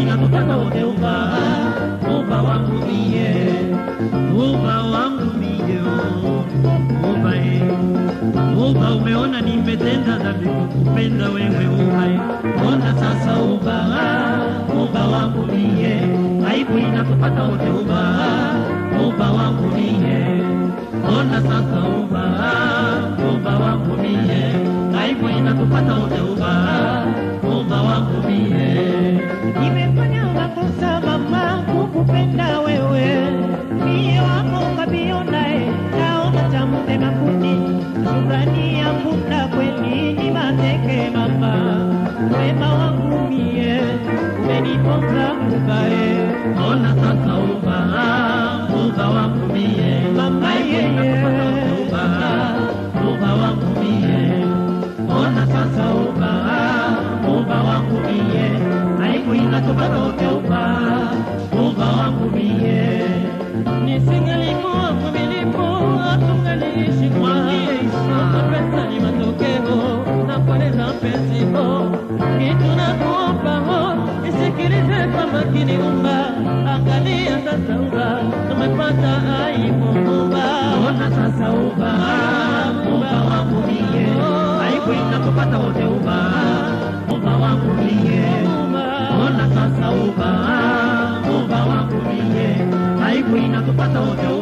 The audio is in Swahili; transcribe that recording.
inatupata wote uba uba wangu mie uba wangu mie uba e uba umeona nimetenda dhambi kukupenda wewe uba e ona sasa uba uba wangu mie aibu inatupata wote uba uba wangu mie ona sasa uba uba wangu mie aibu inatupata wote uba uba wangu mie Nimefanya makosa mama kukupenda wewe, mie wako kabionae, naona cha mtema kuni, shukrani yangu na kweli ni mateke mama, wema wangu mie umeniponza mubae, ona sasa uba uba wangu mie Mama yeye. uba uba wangu mie ona sasa uba uba wangu mie aibu inatupata wote uba uba wangu mie nisingelikuwa mvumilivu hatungaliishi kwa Sasa pesa ni matokeo na kueleza mpenzi ho kitu na kuomba ho isikilize kwa makini umba angalia sasa umba tumepata aibu umba ona sasa uba uba wangu mie aibu inatupata wote uba uba wangu mie ona sasa uba uba wangu mie aibu inatupata wote